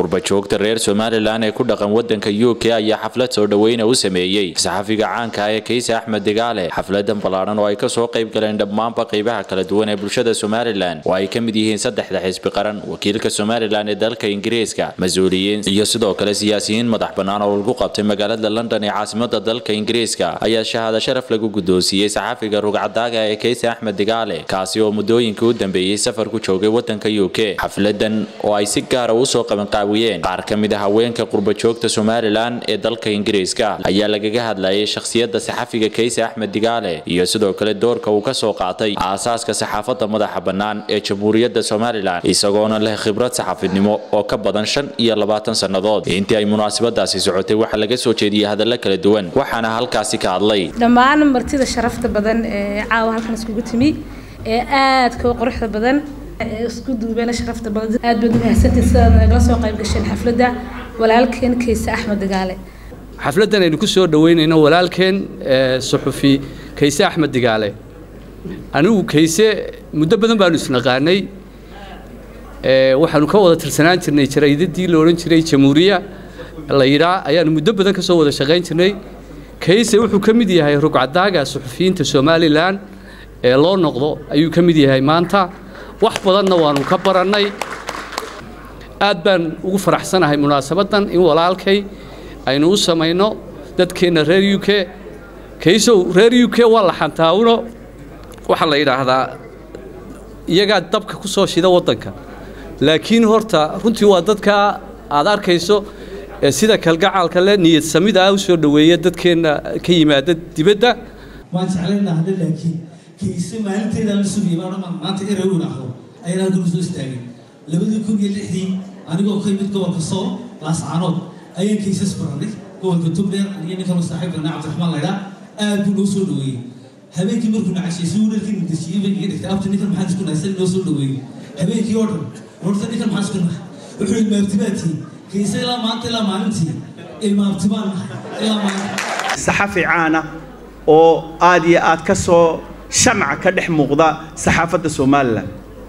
qurbajoogta reer somalilan ee ku dhaqan wadanka u k ayaa xaflad soo dhoweyna u sameeyey saxafiga caanka ee kayse axmed digaale xafladan ballaadhan oo ay kasoo qayb galeen dhammaanba qaybaha kala duwan ee bulshada somalilan oo ay ka mid yihiin saddexda xisbi qaran wakiilka somalilan ee dalka ingiriiska mas-uuliyiin iyo sidoo kale siyaasiyiin madax bannaan oo lagu qabtay magaalada london ee caasimada dalka ingiriiska ayaa shahaado sharaf lagu guddoonsiiyey saxafiga rugcadaaga ee kayse axmed digaale kaasi oo muddooyinkii u dambeeyey safar ku joogay wadanka u k xafladan oo ay si gaara usoo qabanqaawiyeen qaar ka mid a haweenka qurbajoogta somalilan ee dalka ingiriiska ayaa lagaga hadlayay shakhsiyadda saxafiga kayse axmed digaale iyo sidoo kale doorka uu ka soo qaatay aasaaska saxaafadda madaxa bannaan ee jamhuuriyadda somalilan isagoona leh khibrad saxaafidnimo oo ka badan shan iyo labaatan sannadood intii ay munaasabadaasi socotay waxaa laga soo jeediyey hadallo kala duwan waxaana halkaasi ka hadlay dhammaan martida sharafta badan ee caawa halkan iskugu timi ee aadka u quruxda badan ee isku duubeen sharafta badan aad baad u mahadsantihin sidaad nagala soo qayb gasheen xafladda walaalkeen kayse axmed digaale xafladdan aynu ku soo dhoweynayno walaalkeen suxufi kayse axmed digaale anigu kayse muddo badan baanu isnaqaanay waxaanu ka wada tirsanaan jirnay jaraydadii la odhan jiray jamhuuriya la yidhaa ayaanu muddo badan ka soo wada shaqayn jirnay kayse wuxuu ka mid yahay rugcadaaga suxufiyiinta somalilan ee loo noqdo ayuu ka mid yahay maanta wax badanna waanu ka barannay aad baan ugu faraxsanahay munaasabaddan in walaalkay aynu u samayno dadkeenna reer u k kaysow reer u k waa la xantaawno waxaa la yidhaahdaa iyagaa dabka ku soo shida waddanka laakiin horta runtii waa dadka aad arkayso sida kalgacaalka le niyad samida ah u soo dhoweeya dadkeenna ka yimaada dibadda waan jeclaynaa hadhe laakiin kayse maalinteeda la sugayay baa dhamaan maanta erowin ahdo ayaan halkan usoo istaagay labadii kun iyo lixdii anigoo ka yimid gobolka sool laascaanood ayaan kaysas baranay gobolka tugdheer aniga ninkan saaxiibkana cabdiraxmaan laydhaa aad buu noo soo dhoweeyey habeenkii markuu nacashay si uu dharkii mudajiyey bay iga dhigtay abta ninkan maxaan isku nahay sani noo soo dhoweeyey habeenkii oo dhan horta ninkan maxaan isku nahay wuxuu ilmaabtibaatii kayse ilaa maanta ilaa maalintii ilmaabtibaan nahay ilaa maalinta saxafi caana oo aad iyo aad ka soo shamca ka dhex muuqda saxaafadda somalilan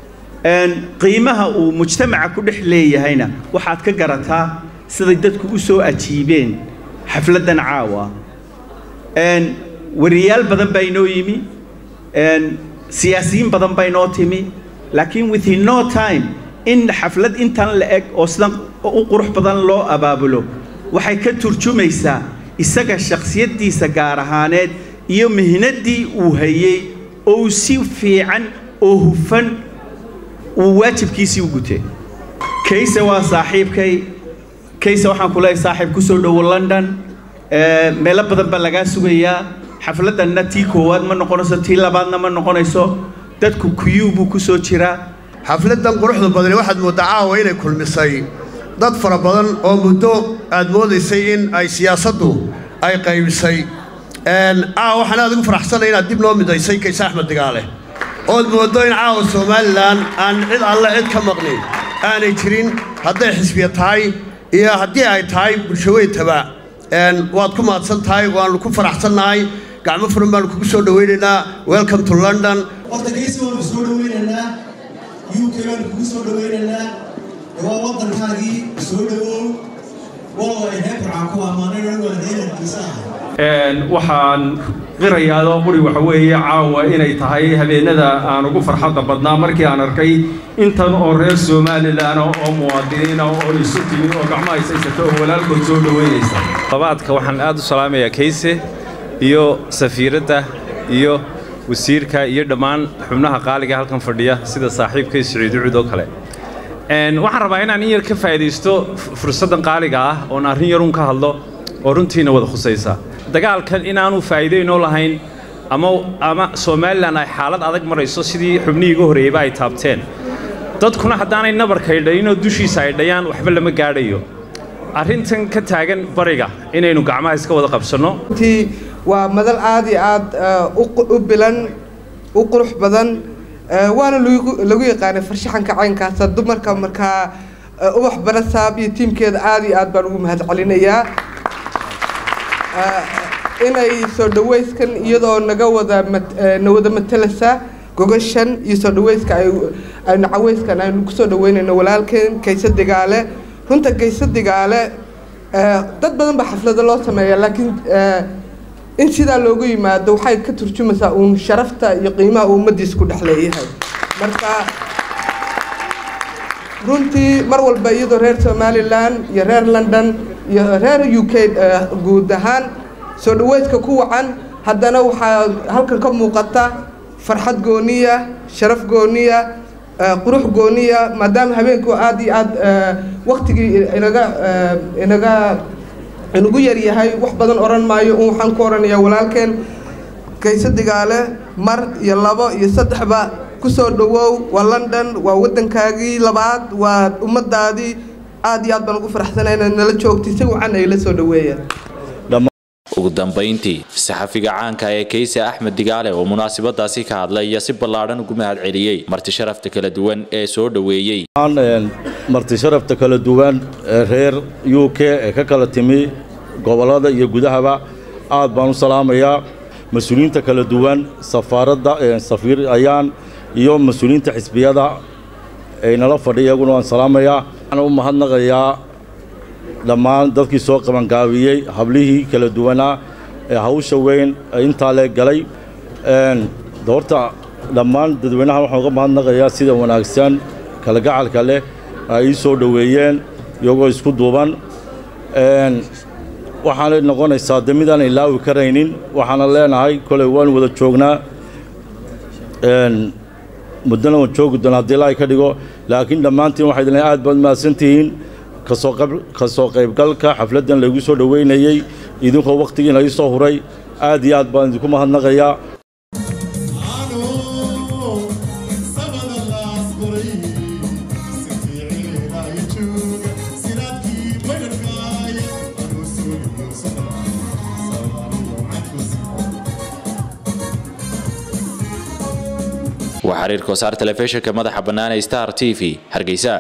qiimaha uu mujtamaca ku dhex leeyahayna waxaad ka garataa siday dadku u soo ajiibeen xafladdan caawa wariyaal badan baa inoo yimi siyaasiyiin badan baa inoo timi laakiin within no time in xaflad intan la eg oo sidan u qurux badan loo abaabulo waxay ka turjumaysaa isaga shakhsiyaddiisa gaar ahaaneed iyo mihnaddii uu hayey oo si fiican oo hufan uu waajibkiisii u gutay kayse waa saaxiibkay kayse waxaan ku leeyahay saaxiib ku soo dhowo london meelo badan baa lagaa sugayaa xafladdanna tii koowaad ma noqonayso tii labaadna ma noqonayso dadku kuyuu buu ku soo jiraa xafladdan quruxda badani waxaad mooddaa caawa inay kulmisay dad fara badan oo muddo aad moodaysay in ay siyaasaddu ay qaybisay caawa waxaan aad ugu faraxsanay inaad dib noo midaysay kayse axmed digaale ood mooddo in caawa somalilan aan cid alle cid ka maqnin aanay jirin hadday xisbiya tahay iyo haddii ay tahay bulshaweyntaba waad ku mahadsan tahay waannu ku faraxsannahay gacmo furan baannu kugu soo dhowaynaynaa welcome to london horta kaysi waannu soo dhowaynaynaa u k baannu kugu soo dhowaynaynaa waa waddankaagii soo dhowow waa heeburcaan ku ammaanay waa heelankiisa ah waxaan qirayaadoo quri waxa weeye caawa inay tahay habeenada aan ugu farxadda badnaa markii aan arkay intan oo reer somalilan oo muwaadiniina oo isu timi oo gacmo haysaysata oo walaalkood soo dhoweynaysa labaadka waxaan aad u salaamayaa kayse iyo safiiradda iyo wasiirka iyo dhammaan xubnaha qaaliga halkan fadhiya sida saaxiibkay siciid ucud oo kale waxaan rabaa inaan in yar ka faa'iidaysto fursaddan qaaliga ah oon arrin yarun ka hadlo oo runtiina wada khusaysa dagaalkan inaanu faa'iidaynoo lahayn ama ama somalilan ay xaalad adag marayso sidii xubnihii iga horreeyeyba ay taabteen dadkuna haddaanay nabarka idhaynoo dushiisa ay dhayaan waxba lama gaadhayo arrintan ka taagan bariga inaynu gacmaha iska wada qabsanno runtii waa madal aad iyo aad u bilan u qurux badan waana lagu yaqaanay farshaxanka caynkaasa dumarka markaa ubax barasaab iyo tiimkeeda aad iyo aad baan ugu mahad celinayaa inay soo dhaweyskan iyadoo naga wada na wada matelasa gogashan iyo soo dhaweyska aynu caweyskan aynu kusoo dhaweynayno walaalkeen kayse digaale runta geyso digaale dad badan baa xaflado loo sameeya laakiin in sidaa loogu yimaado waxay ka turjumaysaa uun sharafta iyo qiimaha uu ummaddiisa ku dhex leeyahay marka runtii mar walba iyadoo reer somalilan iyo reer london iyo reer u k guud ahaan soo dhaweydka ku wacan haddana waxaa halkan ka muuqata farxad gooniya sharaf gooniya qurux gooniya maadaama habeenku aada iyo aad waktigii inaga inaga inagu yaryahay wax badan odhan maayo un waxaan ku odhanayaa walaalkeen kayse digaale mar iyo labo iyo saddexba kusoo dhawow waa london waa waddankaagii labaad waa ummadaadii aad iyo aad baan ugu faraxsanay inaad nala joogtay si wacan ay la soo dhaweeyeen ugu dambayntii saxafiga caanka ee kayse axmed digaale oo munaasabadaasi ka hadlay iyo si ballaadhan ugu mahad celiyey marti sharafta kala duwan ee soo dhoweeyey marti sharafta kala duwan ee reer u k ee ka kala timi gobollada iyo gudahaba aad baan u salaamayaa mas-uuliyiinta kala duwan safaaradda safiir ayaan iyo mas-uuliyiinta xisbiyada ay nala fadhiya iyaguna waan salaamayaa waxaan u mahadnaqayaa dhammaan dadkii soo qabangaabiyey hablihii kala duwanaa ee hawsha weyn intaa lee galay horta dhammaan dadweynaha waxaan uga mahadnaqayaa sida wanaagsan kalagacalka leh ay ii soo dhoweeyeen iyagoo isku duuban waxaanay noqonaysaa de midaan ilaawi karaynin waxaana leenahay kolay waan wada joognaa muddana waan joogi doonaa haddii ilaahay ka dhigo laakiin dhammaantiin waxay idin aad baad mahadsantihiin ka soo qaybgalka xafladdan laygu soo dhoweynayey idinkoo wakhtigiina ii soo huray aad iyo aad baan idinku mahadnaqayaa waa xiriirka wasaar telefishinka madaxa bannaan ee star t v hargeysa